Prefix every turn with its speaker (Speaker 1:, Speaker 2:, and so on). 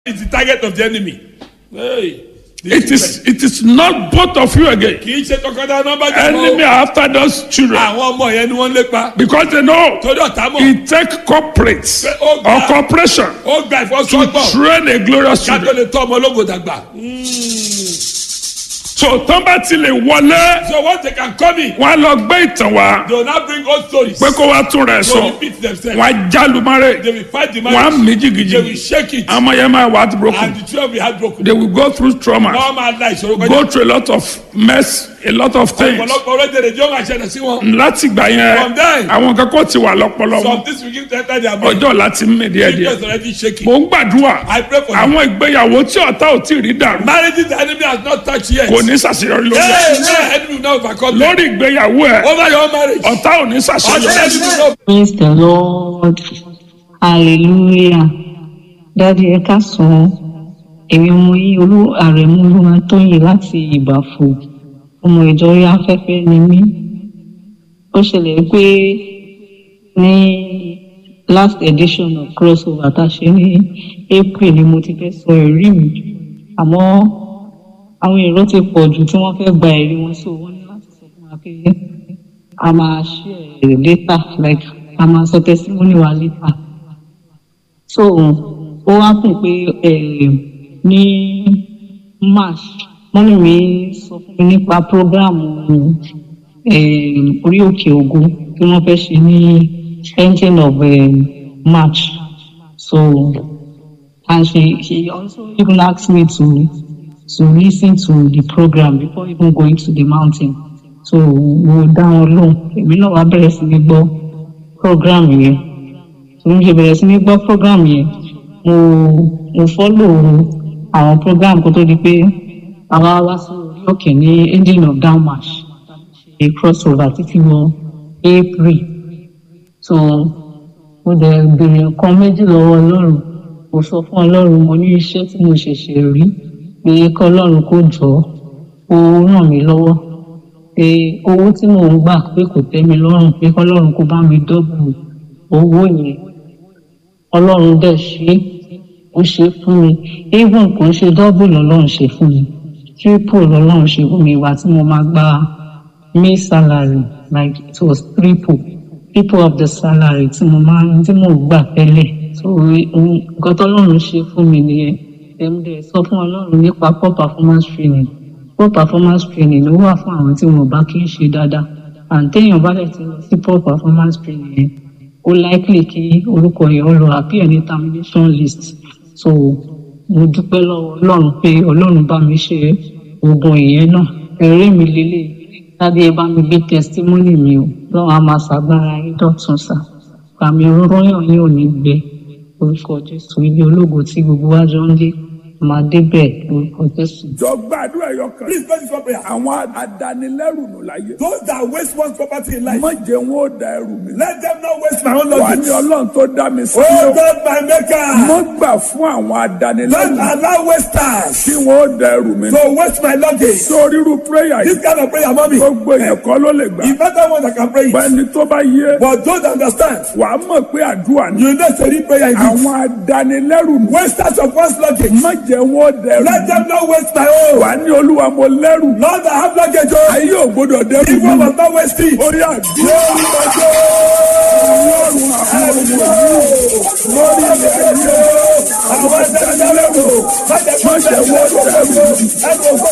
Speaker 1: is the target of the enemy. Hey, the
Speaker 2: It is it is not both of you again.
Speaker 1: kì í ṣe tọkọtaya nọmba
Speaker 2: Enemy are after those children
Speaker 1: àwọn ọmọ yẹn ni wọ́n ń lépa.
Speaker 2: because they know
Speaker 1: torí ọ̀tá mọ̀
Speaker 2: it take corporates
Speaker 1: Oh,
Speaker 2: or
Speaker 1: God.
Speaker 2: corporation
Speaker 1: ó gba
Speaker 2: to
Speaker 1: ìfọsọ́gbọ̀n
Speaker 2: train a glorious
Speaker 1: ká tó
Speaker 2: children.
Speaker 1: lè tọ́ ọmọ ológo dàgbà.
Speaker 2: So tán bá ti lè wọlé
Speaker 1: so once they can come in
Speaker 2: wọn á lọ gbé ìtàn wá
Speaker 1: they will now bring old stories.
Speaker 2: pé kó wá tún rẹ̀
Speaker 1: they will
Speaker 2: sọ
Speaker 1: repeat themselves.
Speaker 2: wọn á jálùmọ́rẹ́
Speaker 1: they will fight the
Speaker 2: wọn á
Speaker 1: marriage.
Speaker 2: mí
Speaker 1: they will
Speaker 2: jìgìjìgì
Speaker 1: shake it.
Speaker 2: àwọn yẹn máa wà á
Speaker 1: and
Speaker 2: broken
Speaker 1: the children will be heartbroken.
Speaker 2: they will go through trauma
Speaker 1: wọ́n máa la ìṣòro kọjá.
Speaker 2: go through a lot of mess a lot of things
Speaker 1: ọ̀pọ̀lọpọ̀ orílẹ̀-èdè yóò máa ṣẹlẹ̀ sí wọn.
Speaker 2: láti gbà
Speaker 1: From there.
Speaker 2: yẹn àwọn kan kò ti wà lọ́pọlọ
Speaker 1: some
Speaker 2: wọn
Speaker 1: things will give them time their brain.
Speaker 2: ọjọ́ láti mí díẹ̀ díẹ̀
Speaker 1: Jesus already shaking.
Speaker 2: mò ń gbàdúrà
Speaker 1: I pray for you.
Speaker 2: àwọn ìgbéyàwó tí ọ̀tá ò tí ì rí dàrú
Speaker 1: marriages the enemy has not touched yet.
Speaker 2: kò ní ṣàṣeyọrí lórí ẹ̀.
Speaker 1: Hey, hey, enemy will not overcome them.
Speaker 2: lórí ìgbéyàwó ẹ̀
Speaker 1: over your marriage.
Speaker 2: ọ̀tá ò ní
Speaker 1: ọ̀tá
Speaker 2: ṣàṣeyọrí.
Speaker 1: enemy will not.
Speaker 3: Praise the Lord. Hallelujah. Dádì ẹ káàsán. Èmi ọmọ yìí olú àrẹ̀mú olúwa tóyìn láti ìbàfò. Ọmọ ìjọ orí afẹ́fẹ́ ni mí. Ó ṣẹlẹ̀ pé ní last edition of crossover tá a ṣe ní April ni mo ti fẹ́ sọ ẹ̀rí mi. Àmọ́ àwọn èrò ti pọ̀ jù tí wọ́n fẹ́ gba ẹ̀rí wọn so wọ́n ní láti sọ fún wa pé a máa share later like a máa sọ testimony wa later so ó wá kùn pé eh, ní march mọ́mí mi sọ fún mi nípa program eh, orí òkè ògo tí wọ́n fẹ́ ṣe ní ending of eh, march so and she she also even asked me to to listen to the program before even going to the mountain so mo dá wọn lóhùn èmi náà wá bẹ̀rẹ̀ sí ní gbọ́ program yẹn so mo ṣe bẹ̀rẹ̀ sí ní gbọ́ program yẹn mo mo follow àwọn program kó tó di pé àwa wá sí orí òkè ní ending of down march ṣe crossover títí wọ april so mo dẹ̀ béèrè nǹkan méjì lọ́wọ́ ọlọ́run mo sọ fún ọlọ́run mo ní iṣẹ́ tí mo ṣẹ̀ṣẹ̀ rí pé kọ́ ọlọ́run kó jọ ó ràn mí lọ́wọ́ pé owó tí mò ń gbà pé kò tẹ́ mi lọ́rùn pé kọ́lọ́run kó bá mi dọ́bù owó yẹn ọlọ́run dẹ̀ ṣe é ó ṣe é fún mi even kò ń ṣe dọ́bù lọ́lọ́run ṣe fún mi triple lọ́lọ́run ṣe fún mi ìwà tí mo máa gba may salary like it was triple triple of the salary tí mo máa ń tí mò ń gbà tẹ́lẹ̀ so ohun- nǹkan tọ́lọ́run ṣe fún mi nìyẹn ẹ̀mdẹ̀ sọ fún ọlọ́run nípa poor performance training poor performance training ló wà fún àwọn tí wọn ò bá kí ń ṣe dáadáa and téèyàn bá dẹ̀ ti lọ sí poor performance training yẹn ó likely kí orúkọ yẹn ó lọ appear ní termination list so mo dúpẹ́ lọ́wọ́ ọlọ́run pé ọlọ́run bá mi ṣe oògùn ìyẹn náà ẹ̀rí mi lélẹ̀ lábẹ́ ẹ bá mi gbé testimony mi o lọ́wọ́ a máa ṣàgbára yín dọ̀tun sá àmì òróyàn yín ò ní gbẹ orúkọ jésù ilé ológo tí gbogbo wa jọ ń dé máa débẹ̀ orúkọ jésù.
Speaker 2: jọ gbàdúrà ẹyọ kan.
Speaker 1: please pray this one prayer.
Speaker 2: àwọn adanilẹ́rù nù láyé.
Speaker 1: those that waste one's property in life.
Speaker 2: má jẹ́ wọn ó da ẹrù mi.
Speaker 1: let them not waste my own
Speaker 2: wà
Speaker 1: luggage.
Speaker 2: ní ọlọ́run tó dá mi sí.
Speaker 1: oh God my maker.
Speaker 2: mo gbà fún àwọn
Speaker 1: don't
Speaker 2: adanilẹ́rù
Speaker 1: allow wasters
Speaker 2: kí wọn ó da ẹrù mi.
Speaker 1: to waste my luggage.
Speaker 2: sórí irú prayer
Speaker 1: this
Speaker 2: yìí
Speaker 1: kind of prayer mommy.
Speaker 2: gbogbo èèyàn kọ́ ló lè gbà.
Speaker 1: if better one that can pray it.
Speaker 2: bẹ́ẹ̀ni tó bá yé
Speaker 1: but don't understand.
Speaker 2: wà á mọ̀ pé àdúrà ni.
Speaker 1: you know say this prayer is
Speaker 2: àwọn adanilẹ́rù nù.
Speaker 1: wasters of one's luggage.
Speaker 2: má jẹ́ wọn ó da ẹrù
Speaker 1: let
Speaker 2: mi.
Speaker 1: them not waste my own.
Speaker 2: wà á ní olúwa mo lẹ́rù.
Speaker 1: lord I have luggage o.
Speaker 2: ayé ò gbọdọ̀ dẹ́rù
Speaker 1: if one
Speaker 2: mi.
Speaker 1: must not waste it.
Speaker 2: orí àdúrà ọlọ́run àwọn ọmọ lórí ilẹ̀ ayé àwọn adanilẹ́rù má jẹ́ wọ́n dẹ́rù mi.